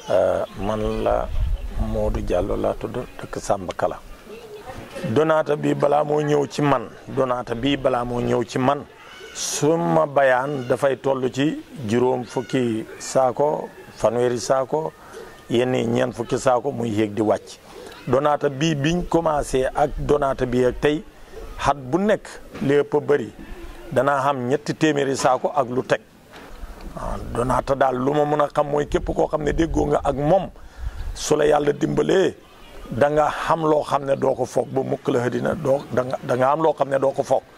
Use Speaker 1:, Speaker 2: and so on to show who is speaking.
Speaker 1: man la Modou Diallo laa tudd dëkk Samba Kala donaata bi balaa moo ñëw ci man donaata bi balaa moo ñëw ci man suma bayaan dafay toll ci juróom fukki saako fanweeri saako yenn ñeent fukki saako muy yéeg di wàcc donaata bii biñ commencé ak donaata bi ak tey xat bu nekk lépp a bëri danaa xam ñetti téeméeri saako ak lu teg waaw donaata daal lu ma mën a xam mooy képp koo xam ne déggoo nga ak moom su la yàlla dimbalee da nga xam loo xam ne doo ko foog ba mukk la xëdina doo da nga da nga am loo xam ne doo ko foog